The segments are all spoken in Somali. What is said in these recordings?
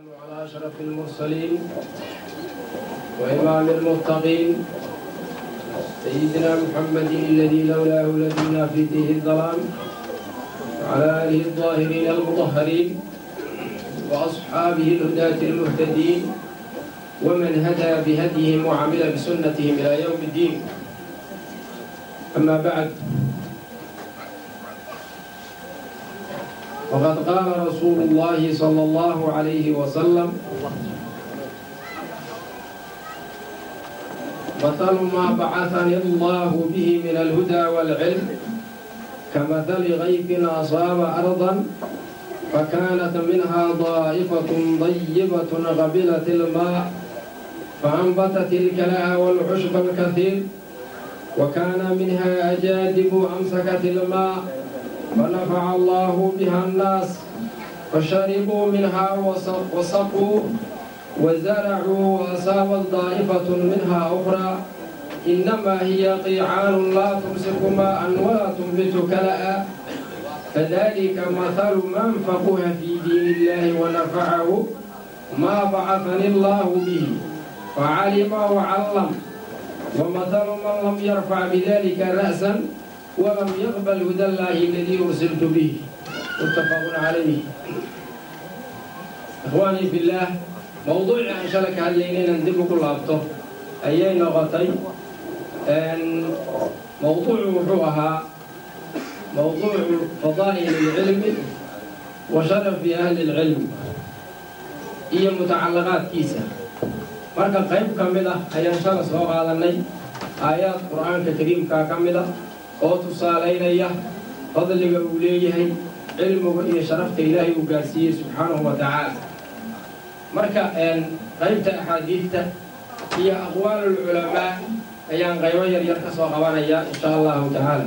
على أشرف المرسلين وإمام المتقين سيدنا محمد الذي لولاه لدينا في تيه الظلام وعلى آله الظاهرين المطهرين وأصحابه الهداة المهتدين ومن هدى بهديهم وعمل بسنتهم إلى يوم الدين أما بعد وقد قال رسول الله صلى الله عليه وسلم مثل ما بعثني الله به من الهدى والعلم كمثل غيث أصاب أرضا فكانت منها ضائفة ضيبة غبلت الماء فأنبتت الكلاء والعشب الكثير وكان منها أجادب أمسكت الماء فنفع الله بها الناس فشربوا منها وسقوا وزرعوا وأصابت ضائفة منها أخرى إنما هي قيعان لا تمسك ماء ولا تنبت كلأ فذلك مثل من فقه في دين الله ونفعه ما بعثني الله به فعلم وعلم ومثل من لم يرفع بذلك رأسا ولم يقبل هدى الله الذي أرسلت به متفق عليه إخواني في الله موضوع أن شلك هاللينين ندب كل أبطه أي نغطي أن موضوع وحوها موضوع فضائل العلم وشرف أهل العلم هي متعلقات كيسة marka qayb ka mid ah ayaan shala soo qaadanay aayaad qur-aanka kariimkaa ka mid a oo tusaalaynaya fadliga uu leeyahay cilmiga iyo sharafta ilaahay uu gaarsiiyey subxaanahu wa tacaala marka qaybta axaadiidta iyo aqwaalulculamaa ayaan qaybo yar yar ka soo qabanayaa insha allahu tacaala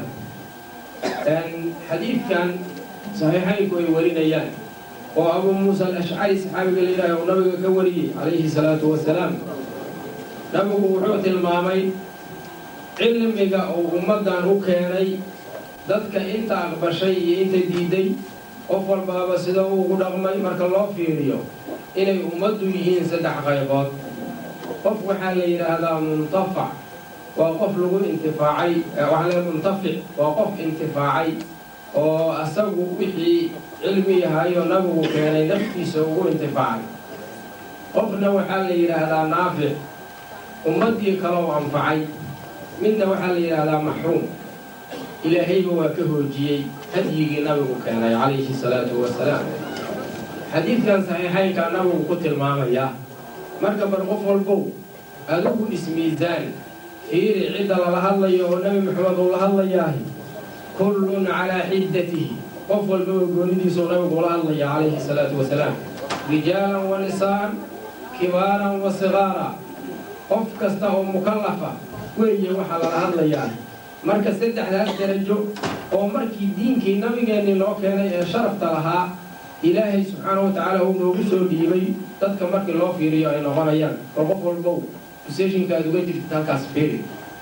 xadiidkan saxiixaynku ay warinayaan oo abuu muusa alashcari saxaabiga la yidhaaha uu nabiga ka wariyey calayhi salaatu wasalaam nabigu wuxuu tilmaamay cilmiga uu ummaddan u keenay dadka inta aqbashay iyo inta diiday qof walbaaba sida uu ugu dhaqmay marka loo fiiriyo inay ummaddu yihiin saddex qaybood qof waxaa la yidhaahdaa muntafac waa qof lagu intifaacay waxaa la muntafic waa qof intifaacay oo asagu wixii cilmi yahaayoo nabigu keenay naftiisa ugu intifaacay qofna waxaa la yidhaahdaa naafic ummaddii kalou anfacay midna waxaa la yidhaahdaa maxruum ilaahayba waa ka hoojiyey hadyigii nabigu keenay calayhi salaatu wasalaam xadiidkan saxiixaynkaa nabigu ku tilmaamayaa marka bar qof walbow adigu ismiisaan fiiri cidda lala hadlayo oo nebi maxamed uu la hadlayaahi kullun calaa xiddatihi qof walbaba goonidiisuu nabigu ula hadlaya calayhi salaatu wasalaam rijaalan wa nisaa'an kibaaran wa sigaara qof kasta oo mukallafa weeye waxaa lala hadlayaa marka saddexdaas darajo oo markii diinkii nabigeennii loo keenay ee sharafta lahaa ilaahay subxaana wa tacaala uu noogu soo dhiibay dadka markii loo fiiriyo ay noqonayaan oo qof walbow useshinka aad uga jirtid halkaas fiiri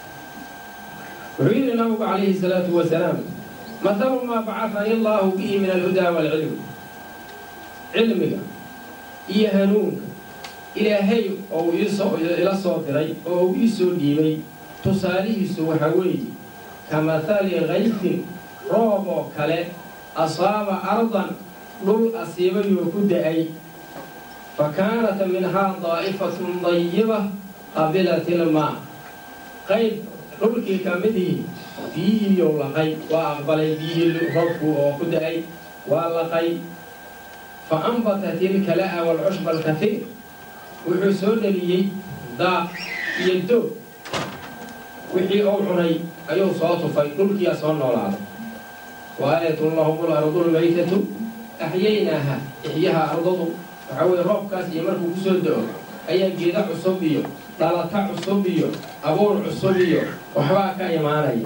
wuxuu yidhi nabigu calayhi salaatu wasalaam mathalu maa bacafani allaahu bihi min alhudaa waalcilm cilmiga iyo hanuunka ilaahay oo ila soo diray oo uu ii soo dhiibay tusaalihiisu waxaa weeye ka mathali kayfin roob oo kale asaaba ardan dhul asiibayoo ku da-ay fa kaanat minhaa daa'ifatun dayiba qabilat ilmaa qayb dhulkii ka midii biyihiiyow laqay waa aqbalay biyihii roobku oo ku da-ay waa laqay fa anbatat ilkala'a waalcushba alkafiir wuxuu soo dheliyey daaq iyo doog wixii uu cunay ayuu soo tufay dhulkiyaa soo noolaaday wa aayatun lahum lardulmaytatu axyaynaaha ixyaha ardadu waxaa weye roobkaas iyo markuu ku soo da-o ayaa geeda cusub iyo dhalata cusub iyo abuur cusub iyo waxbaa ka imaanaya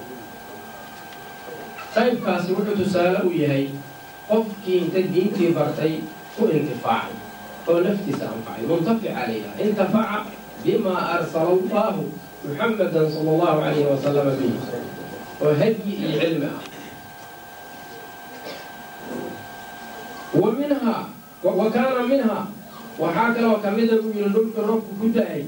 qaybkaasi wuxuu tusaale u yahay qofkii inta diintii bartay ku intifaacay oo naftiisa anfacay muntafica layidhaha intafaca bima arsala allahu muxamadan sala allahu calayhi wasalama bihi oo hadyi iyo cilmi ah wa minhaa wa kaana minhaa waxaa kaloo ka mida buu yidhi dhulka roobku ku da-ay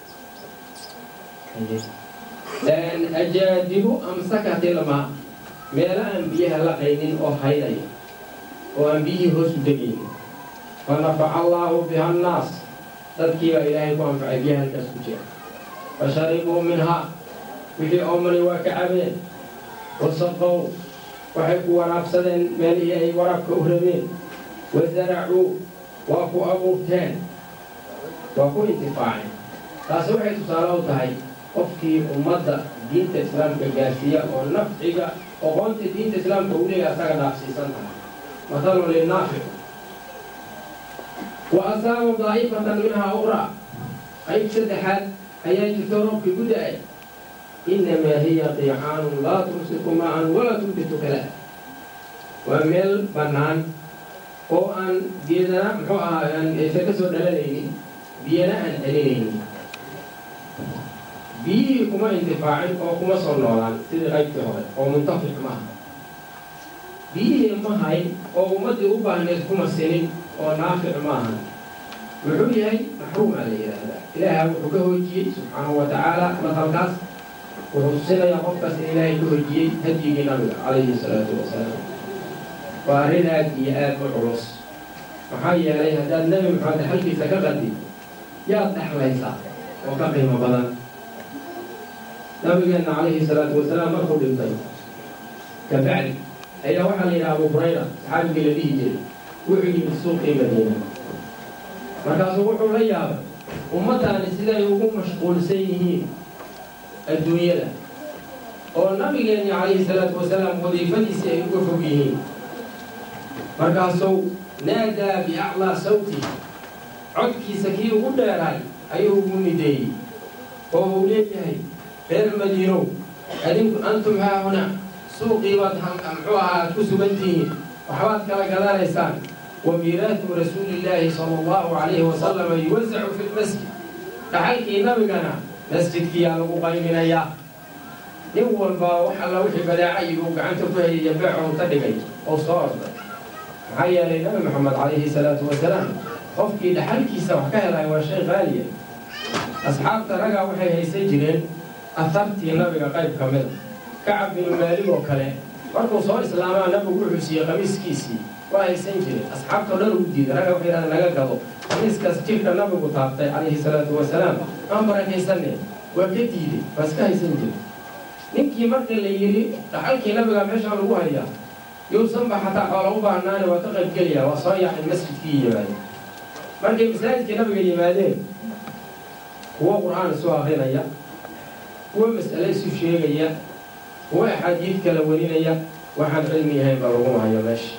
ajaadibu amsakatilma meelo aan biyaha la qaynin oo haydaya oo aan biyihii hoos u degaynin fa nafaca allaahu biha annaas dadkii baa ilaahay ku anfacay biyaha halkaas ku jira fa sharibuu minhaa wixii oomani waa ka cabeen wasaqow waxay ku waraabsadeen meelihii ay waraabka u rabeen wasaracuu waa ku abuurteen waa ku intifaaceen taasi waxay tusaale u tahay qofkii ummadda diinta islaamka gaarsiiya oo nafciga oqoonta diinta islaamka uu leeyahay asaga dhaafsiisan tahay mathalun linnaafic wa asaaba daa'ifatan minhaa uqraa qayb saddexaad ayaa jirto roobkii ku da-ay innamaa hiya qiicaanun laa tumsiku ma'an walaa tunbitu kala waa meel bannaan oo aan geedana muxuu ahaa aysan ka soo dhalanaynin biyana aan celinaynin biyihii kuma intifaacin oo kuma soo noolaan sidii qaybtii hore oo muntafic ma aha biyihii ma hayn oo ummaddii u baahnayd kuma sinin oo naafic ma ahan wuxuu yahay maxruumaa la yidhaahdaa ilaaha wuxuu ka hoojiyey subxaanahu wa tacaala matalkaas wuxuu tusinayaa qofkaas in ilaahay ka hoojiyey hadyigii nabiga calayhi salaatu wasalaam waa arrin aad iyo aad u culus maxaa yeelay haddaad nebi maxamed xalkiisa ka qadid yaad dhexlaysaa oo ka qiimo badan nabigeenna calayhi salaatu wasalaam markuu dhintay kabacdi ayaa waxaa la yidhaha abu hurayra saxaabigii la dhihi jiray wuxuu yimid suuqii madiina markaasuu wuxuu la yaabay ummaddaani siday ugu mashquulsan yihiin adduunyada oo nabigeenni calayhi salaatu wasalaam wadiifadiisii ay uga fog yihiin markaasuu naadaa biaclaa sawti codkiisa kii ugu dheeraay ayuu ugu nideeyey oo uu leeyahay reer madiinow adinku antum haahuna suuqii baad muxuu ahaa aad ku sugan tihiin waxbaad kala gadanaysaan wa miiraatu rasuulillaahi sala allahu calayhi wasalama yuwasacu fi lmasjid dhaxalkii nabigana masjidkiyaa lagu qayminayaa nin walbaa wax alla wixii badeecay uu gacanta ku hayaya beecou ka dhigay oo soo orday maxaa yeelay nabi maxamed calayhi salaatu wasalaam qofkii dhaxalkiisa wax ka helaya waa shay qaaliya asxaabta ragaa waxay haysan jireen ahartii nabiga qayb ka mida kacab binu maalig oo kale markuu soo islaamaa nabigu wuxuu siiyey qamiiskiisii waa haysan jiray asxaabtao dhan ugu diiday raga waxay yidhahdeen naga gado qamiiskaas jirka nabigu taabtay calayhi salaatu wasalaam aan barakaysanne waa ka diiday waa iska haysan jiray ninkii marka la yidhi dhaxalkii nabiga meeshaa lagu hayaa yuusanba xataa xoola u baahnaane waa ka qaybgelayaa waa soo yaxay masjidkii yimaadeen markay masaajidkii nabiga yimaadeen kuwo qur-aan isu akrinaya kuwo mas'ale isu sheegaya kuwo axaadiid kala warinaya waxaan cilmi yahayn ba lagu hayo meesha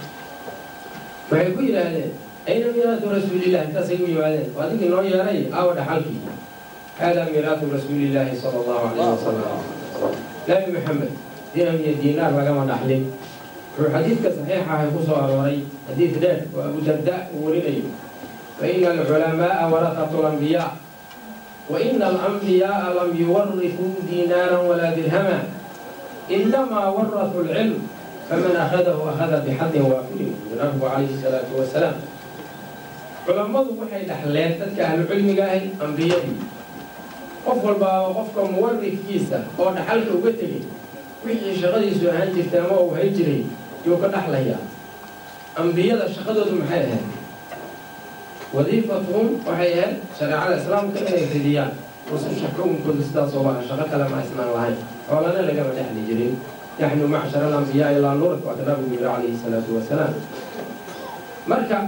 waxay ku yidhaahdeen ayna miiraatu rasuulillahi intaasay u yimaadeen waa dinkii noo yeeray aawa dhaxalkii haadaa miiraatu rasuulillaahi sala allahu calayhi wasalam nabi maxamed dirham iyo diinaar lagama dhaxlin wuxuu xadiidka saxiixa ahay ku soo arooray xadiid dheer oo abu darda uu warinayo fa ina alculamaa'a waraqatu lambiyaa wa ina alambiyaaa lam yuwarifuu diinaaran walaa dirhama inamaa waratu lcilm faman akhadahu akhada bixadin waafilin nabigu calayhi salaatu wasalaam culammadu waxay dhaxleen dadka ahlucilmiga ahay ambiyadii qof walbaaba qofka muwarifkiisa oo dhaxalka uga tegay wixii shaqadiisu ahaan jirtay ama uu hay jiray yuu ka dhaxlayaa ambiyada shaqadoodu maxay ahayd wadiifatuhum waxay ahayd shareecada islaamka inay fidiyaan rususha xukunkooda sidaasoo baa shaqo kale ma isnaan lahayn xoolana lagama dhexli jirin naxnu macshar alambiyaai laa nurat waa ka nabigu yidhi calayhi salaatu wasalaam marka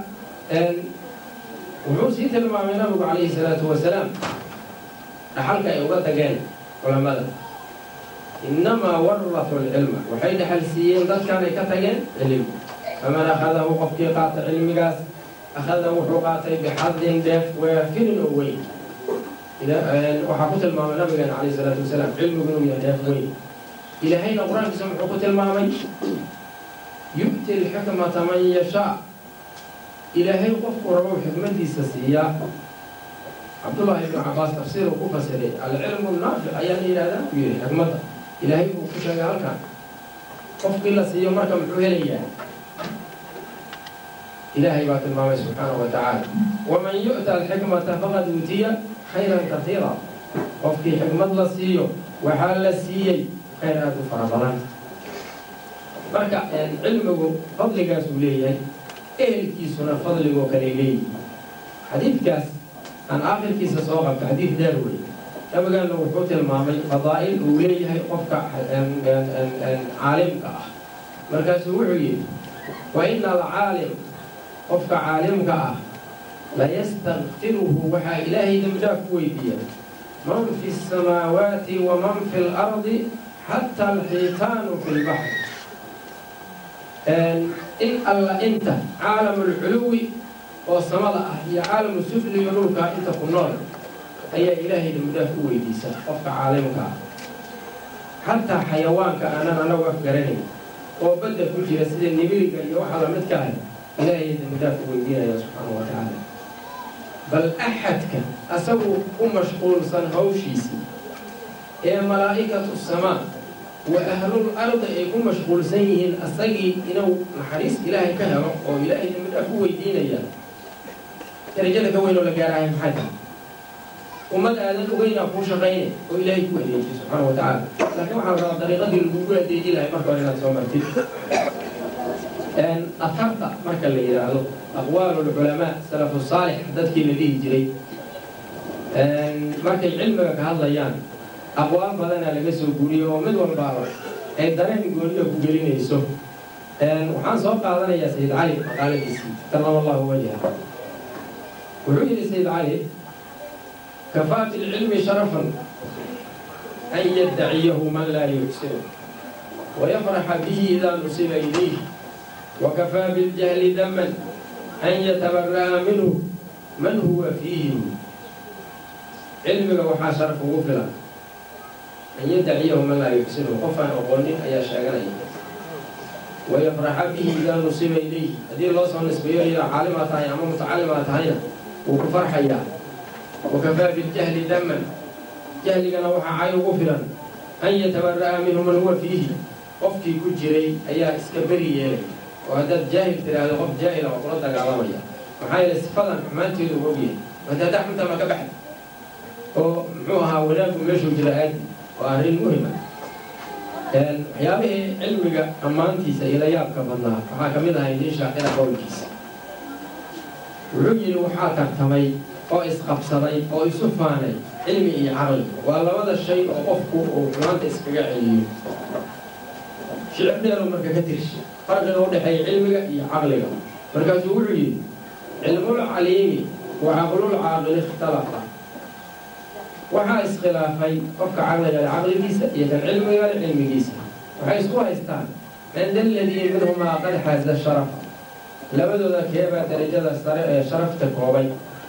wuxuu sii tilmaamay nabigu calayhi salaatu wasalaam dhaxalka ay uga tageen culammada innamaa waratu lcilma waxay dhaxal siiyeen dadkanay ka tageen cilmi faman akhadahu qofkii qaata cilmigaas akhada wuxuu qaatay bixadin dheef waafilin oo weyn waxaa ku tilmaamay nabigeena calayhi salaatu wasalaam cilmigu inuu yahay dheef weyn ilaahayna qur-aankiisa muxuu ku tilmaamay yu'ti alxikmata man yashaa ilaahay qofku rabo xikmadiisa siiyaa cabdullaahi ibnu cabaas tafsiiruu ku fasiray alcilmu naafic ayaa la yidhahdaa ku yidhi xikmadda ilaahay buu ku sheegay halkan qofkii la siiyo marka muxuu helayaa ilaahay baa tilmaamay subxaanahu wa tacaala waman yu'ta alxikmata faqad uutiya khayran kaiira qofkii xikmad la siiyo waxaa la siiyey khayr aad u fara badan marka cilmigu fadligaasuu leeyahay ehelkiisuna fadligoo kale leeyihi xadiidkaas aan aakhirkiisa soo qabta xadiid dheer wey nabigaana wuxuu tilmaamay fadaa'il uu leeyahay qofka caalimka ah markaasuu wuxuu yidhi wa ina alcaalim qofka caalimka ah layastakfiruhu waxaa ilaahay dembidhaaf ku weydiiya man fi الsamaawaati waman fi اlardi xata alxiitaanu fi lbaxr in alla inta caalamu lculuwi oo samada ah iyo caalamu sufli iyo dhulkaa inta ku nool ayaa ilaahay dembidhaaf u weydiisa qofka caalimka ah xataa xayawaanka aanan anagu af garanayn oo badda ku jira sida nibiriga iyo waxa lamidka ah ilaahay dembidhaaf u weydiinaya subxaana wa tacaala bal axadka asagu u mashquulsan hawshiisii ee malaa'ikatu samaa wa ahlul ardi ay ku mashquulsan yihiin asagii inuu naxariis ilaahay ka helo oo ilaahay dembidhaaf u weydiinaya darajada ka weyn oo la gaarahay maxay tahay ummad aadan ogeynaa kuu shaqayne oo ilaahay ku adeejiy subxaana wa tacaala laakiin waxaa la rabaa dariiqadii lagugu adeeji lahay marka hore inaad soo martid afarta marka la yidhaahdo aqwaalu lculamaa salafu saalix dadkii la dhihi jiray markay cilmiga ka hadlayaan aqwaal badanaa laga soo guuriyey oo mid walbaaba ay dareen gooniya ku gelinayso waxaan soo qaadanayaa sayid cali maqaaladiisii karama allahu wajha wuxuu yidhi sayid cali kafaa fi lcilmi sharafan an yaddaciyahu man laa yuxsinu wayafraxa bihi idaa nusiba ilayh wakafaa biاljahli daman an yatabara'a minhu man huwa fiihi cilmiga waxaa sharaf ugu filan an yaddaciyahu man laa yuxsinu qof aan aqoonin ayaa sheeganaya wayafraxa bihi idaa nusiba ilayh haddii loo soo nisbeeyo idaa caalimaa tahay ama mutacalimaa tahayna wuu ku farxayaa wakafaa biاljahli daman jahligana waxaa cay ugu filan an yatabara'a minhu man huwa fiihi qofkii ku jiray ayaa iska beri yeelay oo haddaad jaahil tiraahdo qof jaahila waa kula dagaalamaya maxaa yeele sifadan xumaanteedu u ogyahay wada haddaa xunta ma ka baxda oo muxuu ahaa wanaaggu meeshuu jira aadi waa arrin muhima waxyaabihii cilmiga ammaantiisa iyo la yaabka badnaa waxaa ka mid ahay nin shaacira qowlkiisa wuxuu yidhi waxaa tartamay oo isqabsaday oo isu faanay cilmi iyo caqli waa labada shay oo qofku uu xumaanta iskaga celiyo shicir dheeru marka ka tirshi farqiga u dhexeeya cilmiga iyo caqliga markaasuu wuxuu yidhi cilmul caliimi wa caqlul caaqili ikhtalafa waxaa iskhilaafay qofka caqliga le caqligiisa iyo kan cilmiga le cilmigiisa waxay isku haystaan cinda aladii minhumaa qad xaaza sharafa labadooda keebaa darajada sare ee sharafta koobay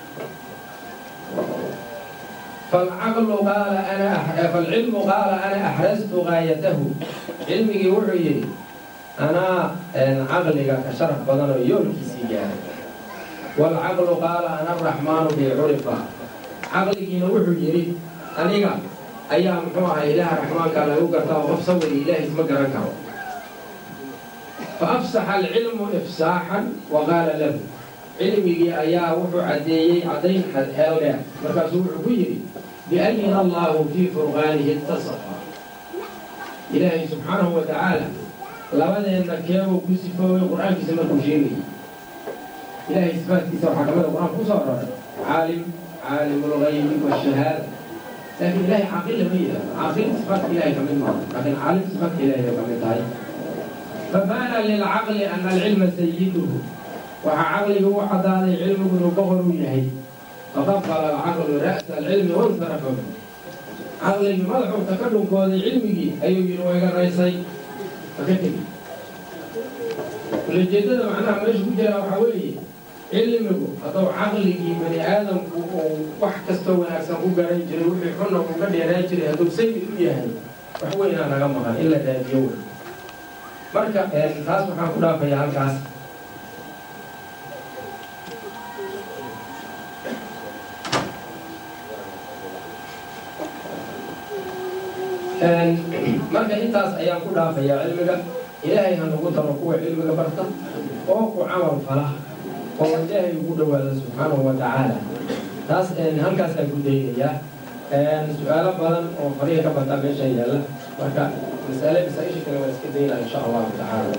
falcaqlu qaala ana falcilmu qaala ana axrastu gaayatahu cilmigii wuxuu yidhi anaa caqliga ka sharaf badan oo yoolkiisii gaaray waalcaqlu qaala ana araxmaanu bi curifa caqligiina wuxuu yidhi aniga ayaa muxuu ahay ilaaha raxmaankaa lagu gartaa oo qof sawiri ilaahay isma garan karo fa afsaxa alcilmu ifsaaxan wa qaala lahu cilmigii ayaa wuxuu caddeeyey caddayn xeel dheer markaasuu wuxuu ku yidhi biayina allahu fii furqaanihi ittasafa ilaahay subxaanahu wa tacaala labadeenna keebuu ku sifoobay qur-aankiisa markuu sheegayay ilaahay sifaadkiisa waxaa kamida qur-aanka ku soo aroray caalim caalim lgaybi washahaada laakiin ilahay caaqil lama yidhahdo caaqil sifaadka ilahay kamid maaha laakiin caalim sifaadka ilahay bay kamid tahay fabaana lilcaqli ana alcilma sayiduhu waxaa caqliga u caddaaday cilmigu inuu boqor u yahay faqabala alcaqlu ra'sa alcilmi wansarafa caqligii madaxuuta ka dhunkooday cilmigii ayuu yidhi waa iga raysay maka tegi ulajeedada macnaha meesha ku jiraa waxaa weeye cilmigu hadduu caqligii bani aadamku uu wax kastoo wanaagsan ku garan jiray wixii xunna uu ka dheeraan jiray hadduu sayid u yahay wax weynaa naga maqan in la raadiyo wey marka taas waxaan ku dhaafayaa halkaas marka intaas ayaan ku dhaafayaa cilmiga ilaahay ha nagu daro kuwa cilmiga barta oo ku camal fala oo ilaahay ugu dhawaado subxaanahu wa tacaala taas halkaasaan ku daynayaa su-aalo badan oo fariga ka bataa meeshan yaalla marka masale masaa-isha kale waa iska daynaa insha allahu tacaala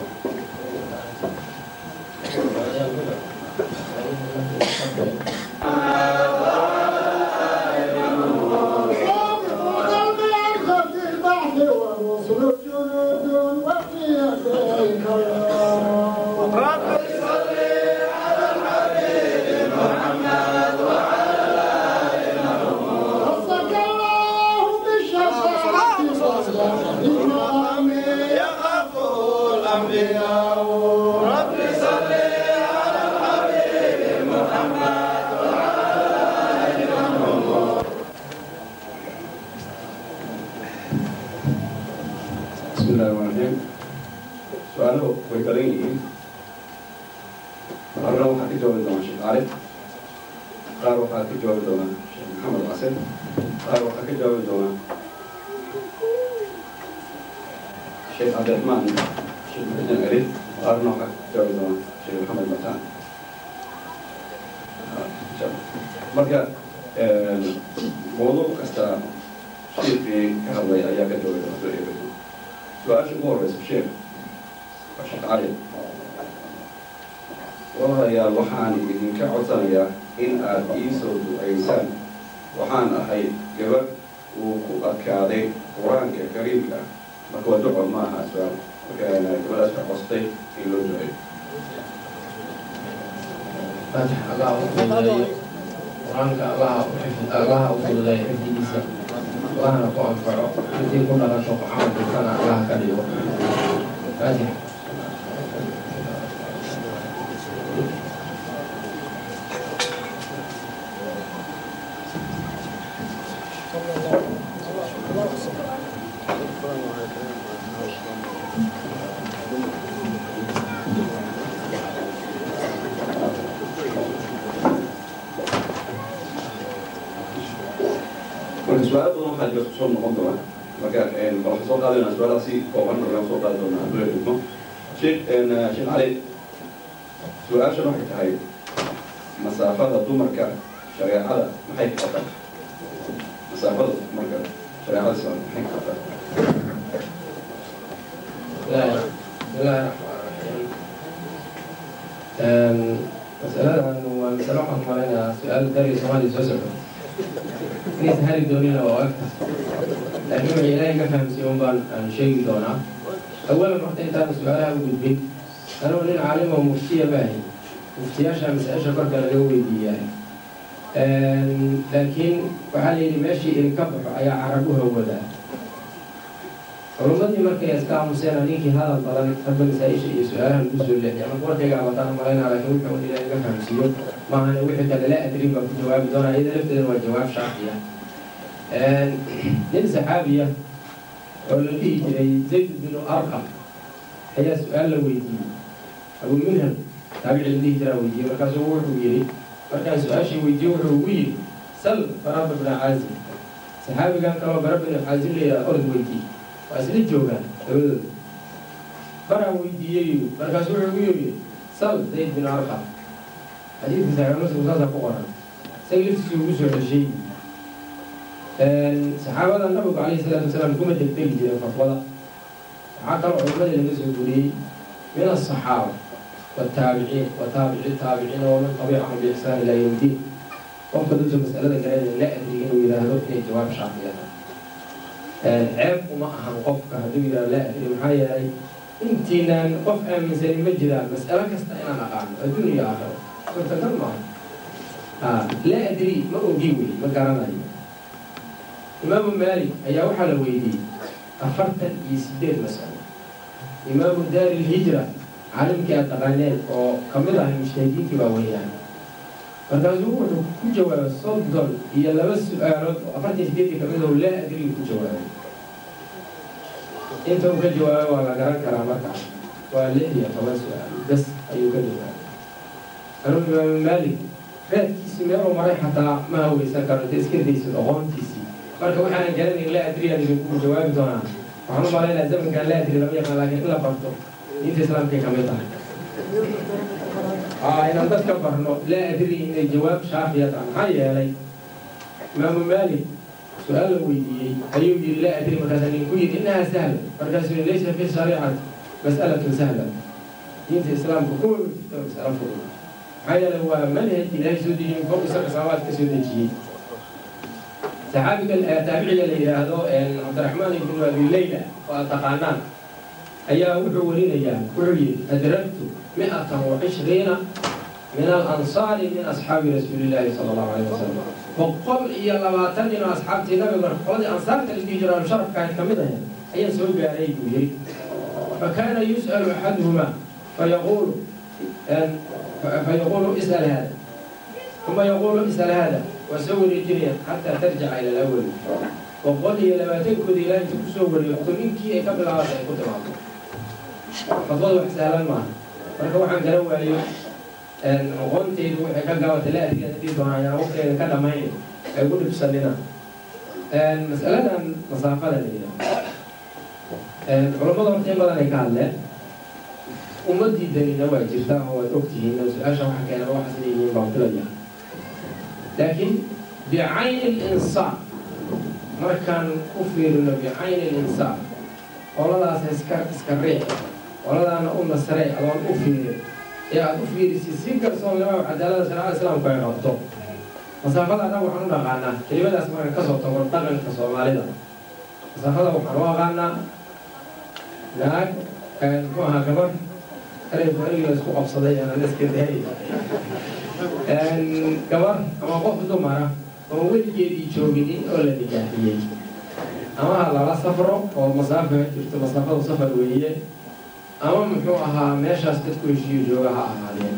بسم الله الرحمن الرحيم سؤاله way badan yihiin marna waxaa ka jawaabi doonaa sheekh cali qaar waxaa ka jawaabi doonaa sheekh maxamed casir qaar waxaa ka jawaabi doonaa sheekh cabdiraxmaan sheekh maxamed ali qaarna waxaa ka jawaabi doonaa sheekh maxamed mataan marka mawduuc kasta sheekii ka hadlay ayaa ka jawaabi doona soo eegi doona su-aasha ugu horeysa sheekh waa sheekh cali walaalayaal waxaan idinka codsanayaa in aad ii soo duceysaan waxaan ahay gabadh uu ku adkaaday qur-aanka kariimka marka waa duco ma aha su-aal marka gabadhaas ka costay in loo duceeyo faatix allah u fududeeyo qur-aanka allaha u xifd allaha u fududeeyo xifdigiisa allahna ku anfaco intii ku dhalasho camalkiisana allaha ka dhigo faatix marka su-aalo badan waxaa jira soo noqon doona marka waxaan soo qaadayna su-aalaha si kooban markaan soo qaadi doonaa hadduu dhigmo sheekh sheekh cali su-aashan waxay tahay masaafada dumarka shareecada maxay ka qabtaa masaafada dumarka shareecada islaam maxay ka qabtaa bismillaahi bismillaahi raxmaan raxiim masaladan waa masalo waxaan maleynayaa su-aal dari soomaaliya soo socda inaysan hari doonina waa agta laakiin waxay ilaahay ka fahamsiiye un baan aan sheegi doonaa awalan horta intaanu su-aalaha u gudbin anugu nin caalim oo muftiya maahay muftiyaasha masaa-isha korka laga weydiiyaa laakiin waxaa la yidhi meeshii idinka baxo ayaa carab u hawadaa culummadii markay iska aamuseen ninkii hadal badan hadba masaa-isha iyo su-aalaha lagu soo leexiya marka warkayga abataan malaynaa laakiin wuxuu un ilaahay ka fahamsiiyo maahan wixii kale la adrin baan ku jawaabi doonaa iyada lafteeda waa jawaab shaafiya nin saxaabiya oo la dhihi jiray zayd binu arqam ayaa su-aal la weydiiyey abu minham taabici la dhihi jiraa weydiiyey markaasuu wuxuu yidhi markaan su-aashii weydiiye wuxuu ugu yidhi sal baraba bna caazim saxaabigan kaloo bara binu caazim la yidhaha orod weydiiye waa isla joogaan labadooda baraa weydiiyey markaasuu wuxuu ugu yidhi sal zayd binu arqam xadiidka saxiix muslim saasa ku qoran isaga laftiisii ugu soo ceshay saxaabada nabigu calayhi salaatu wasalaam kuma degdegi jiray fatwada waxaa kaloo culimadii laga soo guriyey min asaxaaba wataabiciin wataabici taabiciin waman tabiicahum biixsaan ilaa yowm diin qofka dadka masalada garanaya la adrig inuu yidhaahdo inay jawaab shaafiya tahay ceeb uma ahan qofka hadduu yidhahdo la adri maxaa yeelay intiinaan qof aaminsani ma jiraan mas'alo kasta inaan aqaano adduun iyo aakhiro suurtagal maaha la adri ma ogi wey ma garanayo imaamu maalik ayaa waxaa la weydiiyey afartan iyo sideed masalo imaamu daari lhijra caalimkii aad taqaaneen oo ka mid ahay mujtahidiintii baa weeyaan markaasuu wuxuu ku jawaabay soddon iyo laba su-aalood oo afartan sideedii ka mid oo laa adrigi ku jawaabay inta uu ka jawaabay waa la garan karaa markaas waa lix iyo toban su-aal bas ayuu ka jawaabay anuu imaamu maalik raadkiisii meeluu maray xataa ma haweysan karo inta iska daysid aqoontiisii marka waxaanan garanayn la adriyaan idinku jawaabi doonaa waxaan u malaynaa zamankan la adri lama yaqaan laakiin in la barto diinta islaamkay ka mid tahay inaan dadka barno laa adri inay jawaab shaafiya tahay maxaa yeelay imaamu maalik su-aal la weydiiyey ayuu yidhi laa adri markaasa ninku yidhi innahaa sahla markaasuu yidhi laysa fi shariicati mas'alatun sahla diinta islaamka kuma jirto mas'alo fudud maxaa yeelay waa manhaj ilaahay soo dejiyey fowq isaga samaawaad ka soo dejiyey saxaabiga taabiciga la yidhaahdo cabdiraxmaan ibnu abi leyla oo aad taqaanaan ayaa wuxuu warinayaa wuxuu yidhi adragtu mi'atan wa cishriina min alansaari min asxaabi rasuuli illaahi sala allahu alayh wasalam boqol iyo labaatan nin oo asxaabtii nabiga qoladii ansaarta la dhihi jiraan sharafkaan ka mid ahayn ayaan soo gaaray buu yidhi فكان يسأل أحدهما فيقول فيقول اسأل هذا ثم يقول اسأل هذا وسور الجنيا حتى ترجع إلى الأول وقل هي لما تنكد إلى أن تكسور يقول منك قبل هذا يكون تمام فضل وحسالا معه marka waxaan kala waayo aqoontaydu waxay ka gaabata la adiga hadii doonayaan waqtigeeda ka dhamayn ay ku dhibsanina mas'aladan masaafada la yidhaha culammada horta in badan ay ka hadleen ummadii danina waa jirtaa oo waad ogtihiin oo su-aasha waxa keena waxaas leeyihiin baan filaya laakiin bicayni linsaaf markaan u fiirino bicayni linsaaf qoladaas iska iska riix qoladaana u nasrey adoon u fiirin ee aada u fiirisid si kalsoonnimo cadaalada shareecada islaamku ay qabto masaafada annaga waxaan u dhaqaanaa kelimadaas marka kasoo tago dhaqanka soomaalida masaafada waxaan u aqaanaa naag muxuu ahaa gabar ereyku erigii la isku qabsaday aanan iska dahay gabar ama qof dumara oo weligeedii jooginin oo la nigaaxiyey ama ha lala safro oo masaafo jirto masaafadu safar weeye ama muxuu ahaa meeshaas dadku heshiiyo jooga ha ahaadeen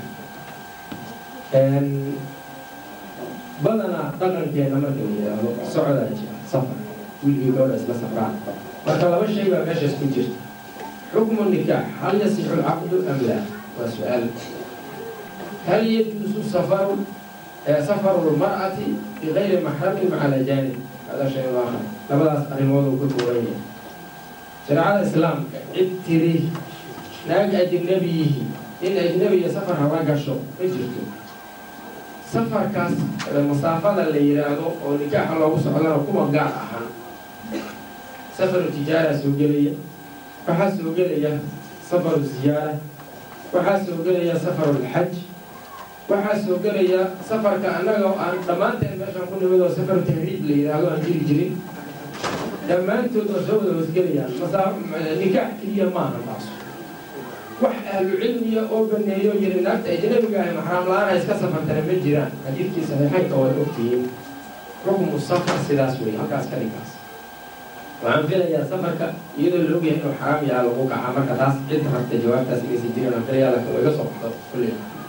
badanaa dhaqankeena marka la yidhaahdo socdaa jira safar wiilkii gabadha isla safraan marka laba shay baa meeshaas ku jirta xukmu nikaax hal yasixu lcaqdu am laa waa su-aal hal yajuusu safaru safaru lmar'ati bigayri maxramin maca alajaanib hada shay aakhar labadaas arrimood uu ku tuuran yahay shareecada islaamka cid tiri naag ajnabiyihi in ajnabiya safar haba gasho ma jirto safarkaas masaafada la yidhaahdo oo nikaaxa loogu socdana kuma gaar ahaan safaru tijaara soo gelaya waxaa soo gelaya safaru ziyaara waxaa soo gelaya safaru lxaj waxaa soo gelaya safarka annaga aan dhammaanteen meeshaan ku nimid oo safaru tahriib la yidhaahdo aan jiri jirin dhammaantood oo soo wada hoosgelayaan nikaax keliya maaha taas wax ahlu cilmiya oo baneeyo yiri naagta ajnabiga ahi maxraam la-aan iska safartana ma jiraan xadiidkii saxiixaynka waad ogtihiin xukmu safar sidaas wey halkaas ka dhigkaas waxaan filayaa safarka iyadoo la ogyahay inuu xaraam yaha lagu kaca marka taas cid rabta jawaabtaas igasi jirin aan filaya laakiin waa iga soo baxdo kulli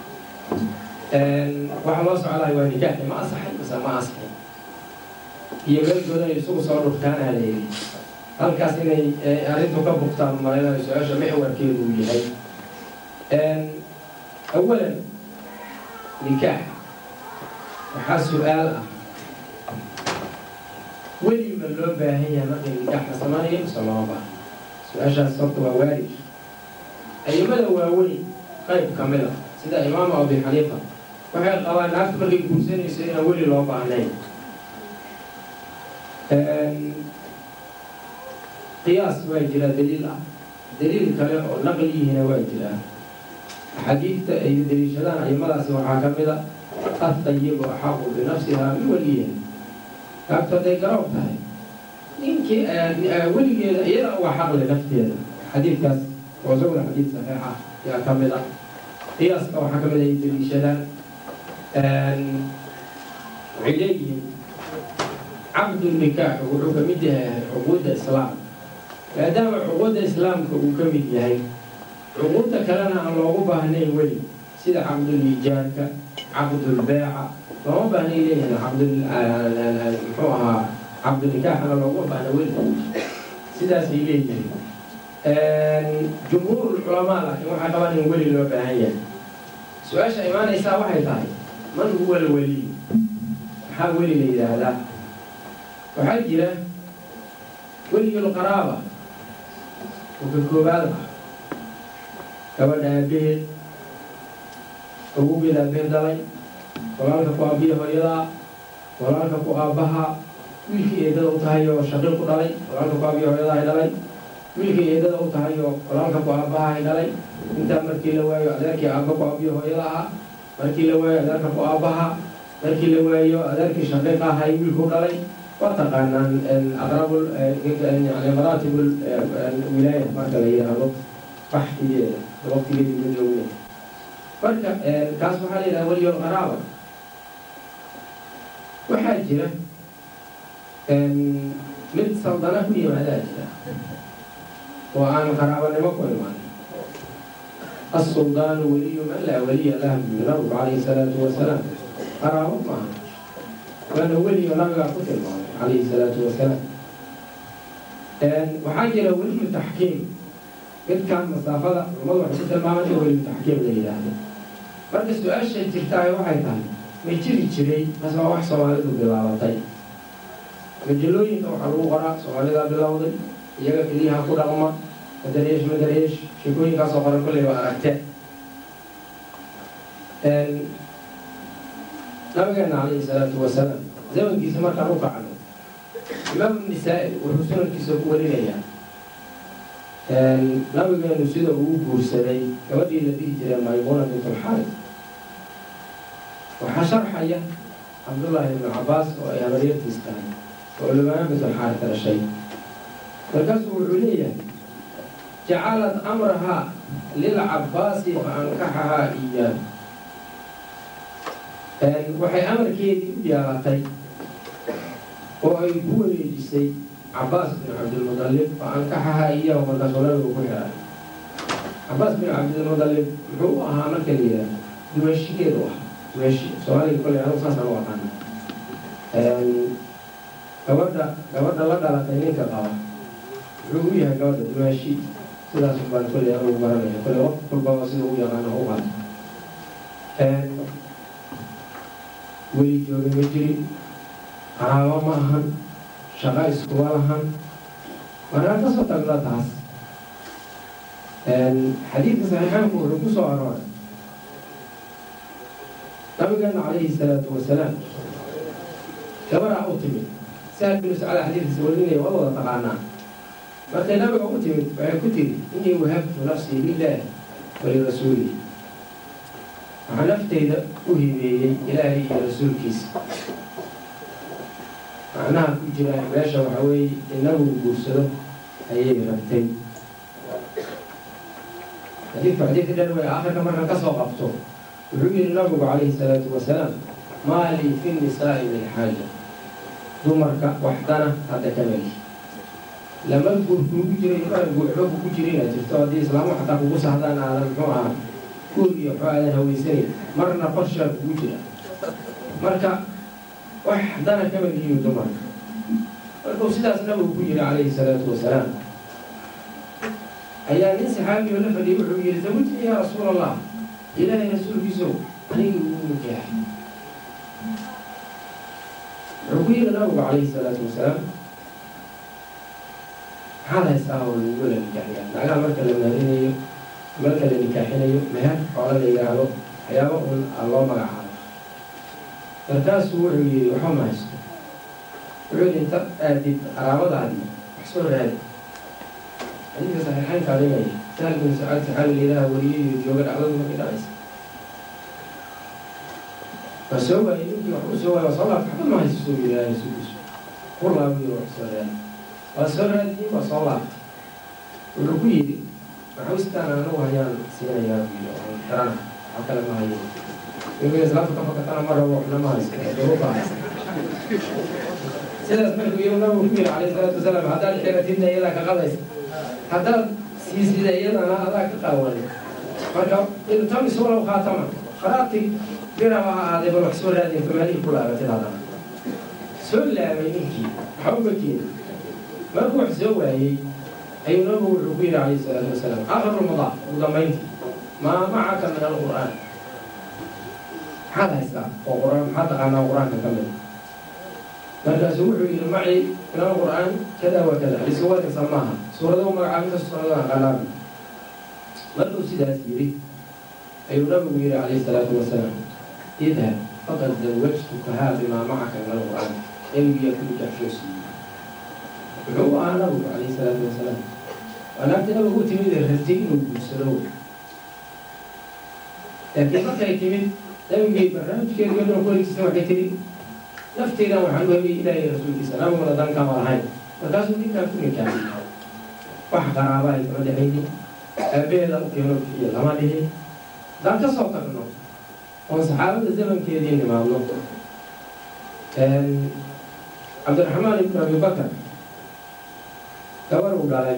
waxa loo socdaay waa nikaaxi ma asaxay mise ma asaxay iyo meelkooda ay isugu soo dhurtaanaa la yidhi halkaas inay arrintu ka bugtaan malaynayo su-aasha mixwarkeedu uu yahay awalan nikaax waxaa su-aal ah weli ma loo baahan yahay markay nikaax la samanayo mise loo baahan su-aashaas horta waa waarij ayimada waaweyn qayb ka mid a sida imaamu abi xaniifa waxay qabaan naagta markay guursanayso inaan weli loo baahnayn qiyaas waa jira daliil ah daliil kale oo naqliyihiina waa jiraa xadiidta ay daliishadaan aimadaasi waxaa ka mid a atayibu axaqu binafsiha min weliyiha naagtu hadday garoob tahay ninkii weligeeda iyada waa xaqle nafteeda xadiidkaas oo isaguna xadiid saxiixa yaa ka mid ah qiyaaska waxaa ka mid a ay daliishadaan waxay leeyihiin caqdu nikaax wuxuu ka mid yahay cuquudda islaamka maadaama cuquudda islaamka uu ka mid yahay cuquudda kalena aan loogu baahnayn weli sida caqduliijaarka caqdulbeeca looma baahnay leeyihin muxuu ahaa caqdunikaaxana looguma baahna weli sidaasay leeyihiin jumhuur culamaa laakiin waxay qabaan in weli loo baahan yahay su-aasha imaanaysaa waxay tahay man huwa alweliy maxaa weli la yidhaahdaa waxaa jira weliyulqaraaba oo ka koobaad ah gabadha aabaheed awowgeed aabeed dhalay walaalka ku aabbiya hooyadaa walaalka ku aabbaha wiilkii eedada u tahay oo shaqiiq ku dhalay walaalka ku aabbiya hooyadaa ay dhalay wiilkii eedada u tahay oo walaalka ku aabbaha ay dhalay intaa markii la waayo adeerkii aabba ku aabbiya hooyada ahaa markii la waayo adeerka ku aabbaha markii la waayo adeerkii shaqiiqa ahay wiilku dhalay waa taqaanaan aqrabul yani maraatibul wilaaya marka la yidhaahdo baxtigeeda waqtigeedii ma joogna marka kaas waxaa la yidhaha weliyo qaraaba waxaa jira mid saldana ku yimaadaa jira oo aan qaraabanimo ku imaan السلطان ولي من لا ولي له من رب عليه الصلاة والسلام قرابة معه وأنا ولي نبي قتل معه عليه الصلاة والسلام وحاجة ولي التحكيم mid kaan masaafada culamadu waxay ku tilmaaman in weli taxkiim la yidhaahdo marka su-aashay jirtaay waxay tahay ma jiri jiray taas waa wax soomaalidu bilaabatay majalooyinka waxaa lagu qoraa soomaalidaa bilowday iyaga keliyaha ku dhaqma madareesh madareesh sheekooyinkaasoo qoran kolley waa aragte nabigeena calayhi salaatu wasalaam zamankiisa markaan u kacno imaam nisaa-i wuxuu sunankiisa ku warinayaa nabigeenu sida uu guursaday gabadhii la dhihi jiray maymuna bintulxaaris waxaa sharxaya cabdullaahi ibnu cabaas oo ay habaryartiis tahay oo lubaana bintulxaaris dhashay markaasuu wuxuu leeyahay jacalad amrahaa lilcabaasi fa ankaxahaa iyaahu waxay amarkeedii u yeelatay oo ay ku wareejisay cabaas bin cabdilmudalib fa ankaxahaa iyaahu markaasuu nabigu ku xiray cabaas bin cabdilmudalib muxuu u ahaa marka la yidhaah dumashigeedu ah dumashi soomaaliga kolley anigu saasaan u aqaana gabadha gabadha la dhalatay ninka qaba muxuu u yahay gabadha dumaashi sidaas baan kolley anugu baranaya kolley waqti kulbaba sida u yaqaano u qaato weli jooga ma jirin qaraabo ma ahan shaqa iskuma lahan markaa kasoo tagna taas xadiidka saxiixaanku wuxuu ku soo arooray nabigeena calayhi salaatu wasalaam gabaraa u timid sahal binu sacada xadiidkiisa warinaya waa wada taqaanaa markay nabiga u timid waxay ku tiri inii wahabtu nafsii lilaahi walirasuulih waxaa nafteyda u hibeeyey ilaahay iyo rasuulkiisa macnaha ku jira meesha waxa weeye inagu guursado ayay rabtay xadiidku xadiidka dhan way aakhirka markan ka soo qabto wuxuu yihi nabigu calayhi salaatu wasalaam maa lii fi nisaa'i min xaaja dumarka waxdana hadda ka meli lama guur kuugu jiray mana guuxba kugu jirina jirto haddii islaamu xataa kugu sahdaan aadan muxuu ahaa guur iyo waxba aadan haweysanayn marna qorshaa kugu jira marka wax dana ka melihiin dumarka markuu sidaas nabigu ku yiri calayhi salaatu wasalaam ayaa nin saxaabiyo la fadhiyay wuxuu yihi zawajnii yaa rasuul allah ilaahay rasuulkiisow anigii ugu nikaaxay wuxuu ku yidhi nabigu calayhi salaatu wasalaam maxaad haystaa oo lagu la nikaaxiyaa naagaha marka la maarinayo marka la nikaaxinayo meher xoola la yidhaahdo waxyaaba un a loo magacaabo markaasuu wuxuu yidhi waxba ma haysto wuxuu yidhi inta aadid qaraabadaadii wax soo raadi xadiidka saxiixaynka adinaya sahal bin sacaad saxaabi layidhaha wariyay iyo jooga dhacdadu markay dhacaysa waa soo waayey ninkii wax u soo waayey waa soo laabta waxba ma haysto soo yidhi rasuulkiisu ku laabiyo wax soo raadi waa soo raadiyey waa soo laabtay wuxuu ku yidhi maxawistaan anagu hayaan siinayaa buu yidhi oo xirana wax kale ma hayo ninka islaamta ka fakatana ma rabo waxna ma haysto duruufa haysta sidaas markuu iyagu nabigu ku yidhi calayhi salaatu wasalaam haddaad xiratidna iyadaa ka qadaysa haddaad siisida iyadana adaa ka qaawan marka iltamis walow khaatama qaraabti biraba ha ahaadee bal wax soo raadin famaalihii ku laabatid haddana soo laabay ninkii waxa uga keeni markuu wax soo waayey ayuu nabigu wuxuu ku yidhi calayhi salaatu wasalaam akhirulmadaa ugu dambayntii maa macaka min alqur'aan maxaad haystaa oo quraan maxaad taqaanaa qur-aanka ka mid markaasuu wuxuu yidhi macii min alqur'aan kada wa kada lisuwarinsa maaha suurado magacaabinta suurado aqaanaabi markuu sidaas yidhi ayuu nabigu yidhi calayhi salaatu wasalaam idhab faqad zawajtukahaa bimaa macaka min alqur'aan cilmigiyaa ku nikaxshoo siiyey wuxuu u ahaa nabigu calayhi salaatu wasalaam waa naagtii nabigu u timid ee rabtay inuu guursado laakiin markay timid nabigay barnaamijkeeda iyadoo ku wareegsisa waxay tihi nafteydan waxaan u hebiyey ilaahay rasuulkiisa nabiguna dan kama lahayn markaasuu ninkaan ku nikaaxiyey wax qaraabahay kama dhexaynin aabaheeda u keeno bixiyo lama dhihin haddaan ka soo tagno oon saxaabada zamankeedii nimaadno cabdiraxmaan ibnu abi bakar gabar uu dhalay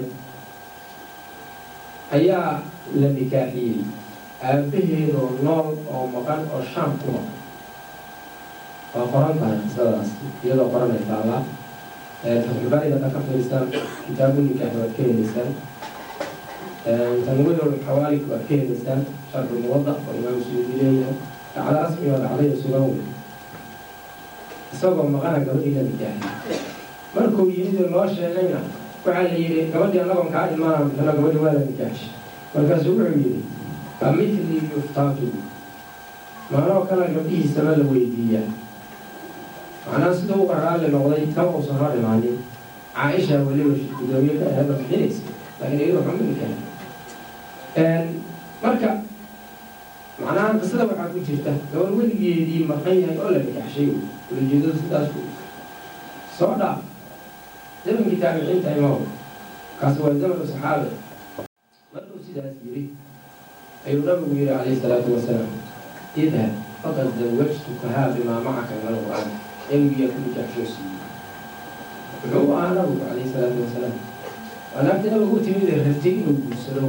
ayaa la nikaaxiyey aabaheedoo nool oo maqan oo shaam ku maqan waa qoran tahay qisadaas iyadoo qoranay taallaa faxulbaariga ka fiirsaan kitaabu nikaax waad ka helaysaan tanwiirul xawaalik waad ka helaysaan sharxu muwada oo imaam suyuudi leeyahay dhacdo rasmi oo dhacdaya sugan wey isagoo maqana gabadhii la nikaaxiyey markuu yimid oo noo sheegayna waxaa la yidhi gabadhii annagoon kaa ilmaana bixino gabadhi waa la nikaaxshay markaasuu wuxuu yidhi ka mitli yuftaatu maanoo kale gabdhihiisaba la weydiiyaa macnaha sida u qaraalli noqday kama uusan hor imaanin caaisha weliba gudoomiye ka ahaba bixinaysa laakiin iyadu waxuma nikaaxin marka macnaha qisada waxaa ku jirta gabar weligeedii maqan yahay oo la nikaxshay ulajeedadu sidaas ku soo dhaaf zamankii taabiciinta imaam kaasi waa zamanu saxaabe markuu sidaas yidhi ayuu nabigu yidhi calayhi salaatu wasalaam idhab faqad zawajtukahaa bimaa macaka min alqur'aan cilmigiyaa ku nikaxshoo siiyey wuxuu u ahaa nabigu calayhi salaatu wasalaam waa naagtii nabigu u timid ee rabtay inuu guursado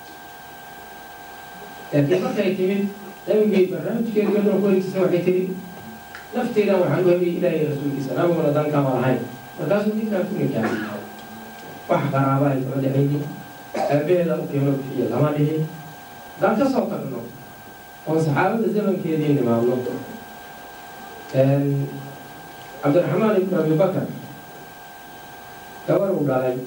laakiin markay timid nabigay barnaamijkeeda iyadoo ku wareegsisa waxay tihi nafteydan waxaan u hebiyey ilaahay rasuulkiisa nabiguna dan kama lahayn markaasuu ninkaan ku nikaaxiyey wax qaraabahay kama dhexaynin aabaheeda u keeno bixiyo lama dhihin haddaan ka soo tagno oon saxaabada zamankeedii nimaadno cabdiraxmaan ibnu abi bakar gabar uu dhalay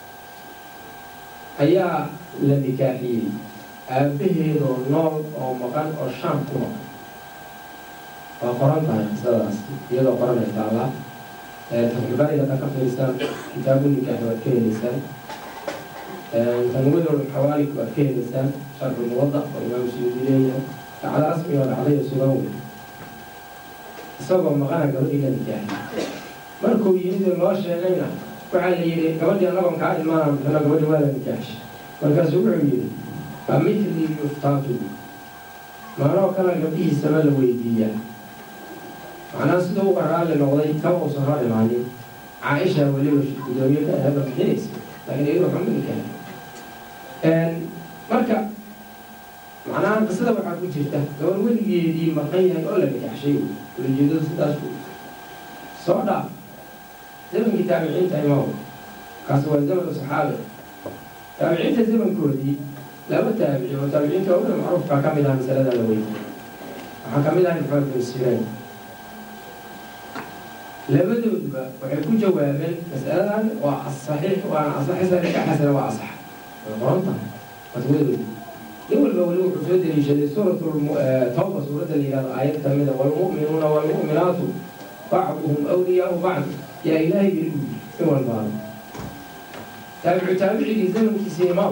ayaa la nikaaxiyey aabaheedoo nool oo maqan oo shaam ku maqan waa qoran tahay qisadaas iyadoo qoranay taallaa faxulbaariga ka fiirsaan kitaabu nikaax waad ka helaysaan tanwiirul xawaalik waad ka helaysaan sharxu muwada oo imaam suyuudi leeyahay dhacdo rasmi oo dhacdaya sugan wey isagoo maqana gabadhii la nikaaxiyey markuu yimid oo noo sheegayna waxaa la yidhi gabadhii annagoon kaa ilmaana bixino gabadhi waa la nikaaxshay markaasuu wuxuu yidhi ka mitli yuftaatu maanoo kale gabdhihiisaba la weydiiyaa macnaha sida u qaraalli noqday kama uusan hor imaanin caaisha weliba gudoomiye ka ahaba bixinaysa laakiin iyadu waxuma nikaaxin marka macnaha qisada waxaa ku jirta gabar weligeedii maqan yahay oo la nikaxshay ulajeedadu sidaas ku soo dhaaf zamankii taabiciinta imaam kaasi waa zamanu saxaabe taabiciinta zamankoodii laba taabici oo taabiciinta ugu macruufkaa ka mid ah masalada la weydiiyey waxaa ka mid ah maxamed bin siraan labadooduba waxay ku jawaabeen masaladan waa asaxiix waana asaxisa ka xasana waa asax way qoran tahay fatwadoodu nin walba weli wuxuu soo deliishaday suuratu tawba suuradda la yihahdo aayad ka mida walmu'minuuna walmu'minaatu bacduhum awliyaau bacd yaa ilaahay yiri u yiri in walbaaba taabicu taabicigii zamankiisa imaaw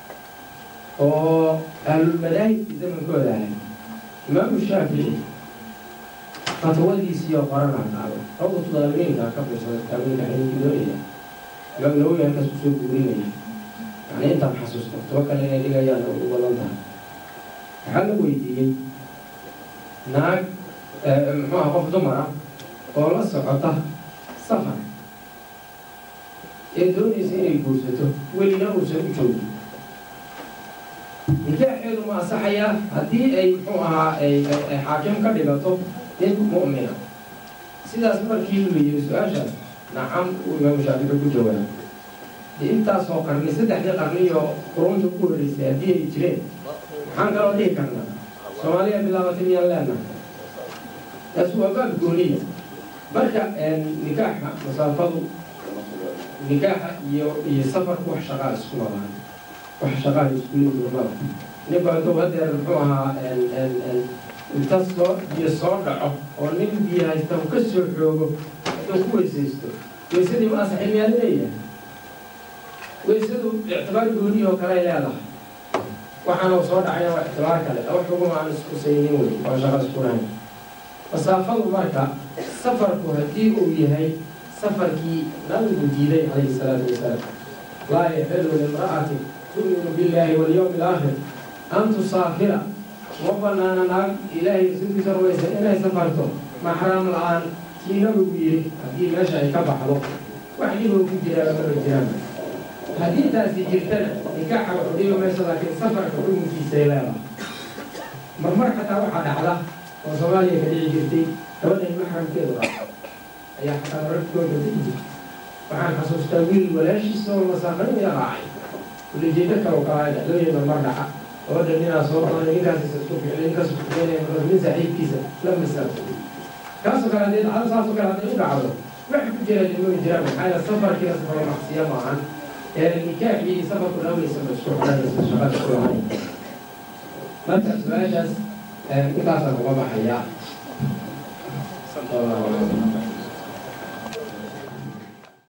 oo ahlulmadaahibkii zamankooda ahay imaamu shaafici fatwadiisiioo qorana qaado rawdatu daalimiinka ka fiirsada taabinka xininkii doonaya imaam nawowi halkaas kusoo guurinaya yani intaan xasuusto tuba kale inay dhigayaan u badan tahay waxaa la weydiiyey naag muxuu aha qof dumar ah oo la socota safar ee doonaysa inay guursato welina uusan u joogin nikaaxeedu ma asaxayaa haddii ay muxuu ahaa ay xaakim ka dhigato nin mu'mina sidaas markii la yiri su-aashaas nacam uu imaamu shaafici ku jawaabay de intaasoo qarni saddexdii qarni iyo qurunta ku horeysay haddii ay jireen maxaan kaloo dhihi karnaa soomaaliya bilaabatay miyaan leenahay taas waa baab gooniya marka nikaaxa masaafadu nikaaxa iyo iyo safarku wax shaqaa isku wadaan wax shaqaa isku leeyihin mala ninba intuu hadeer muxuu ahaa inta soo biyo soo dhaco oo nin biyo haysta uu ka soo xoogo inuu ku weysaysto weysadii ma asaxin miyaad leeyahay weysadu ictibaar gooni oo kale ay leedahay waxaana soo dhacayna waa ictibaar kale wax xuguma aan iskusaynin wey oo shaqada iskulahayn masaafadu marka safarku haddii uu yahay safarkii nabigu diiday calayhi salaatu wasalaam laa yaxilu limra'ati tu'minu billahi walyawmi alaakhir an tusaafira uma banaana naag ilaahay rasuulkiisa rumaysan inay safarto maxraam la-aan kii nabigu yidhi haddii meesha ay ka baxdo wax dhiboo ku jiraa mara jiraan haddii taasi jirtana nikaaxa wuxuu dhiba meesha laakiin safarka xukunkiisay leedahay marmar xataa waxaa dhacda oo soomaaliya ka dhici jirtay gabadhay maxramkeedu raaco ayaa xataa mararkooda dhici jirtay waxaan xasuustaa wiil walaashiisa oo masaafrinaya raacay ulijeedo kalo kalaa dhexdooya marmar dhaca gabadha ninaa soo doonay ninkaas isku ficilay ninkaas isku ficilay markaas nin saaxiibkiisa la masaafay kaasoo kale haddii dhacdo saasoo kale hadday u dhacdo wax ku jira dhimooyi jiraan maxaa yeele safarkiina safaro macsiya maahan ee nikaaxii safarku dhawaysa ma isku xidhanaysa shaqada ku lahayn marka su-aashaas intaasaan uga baxayaa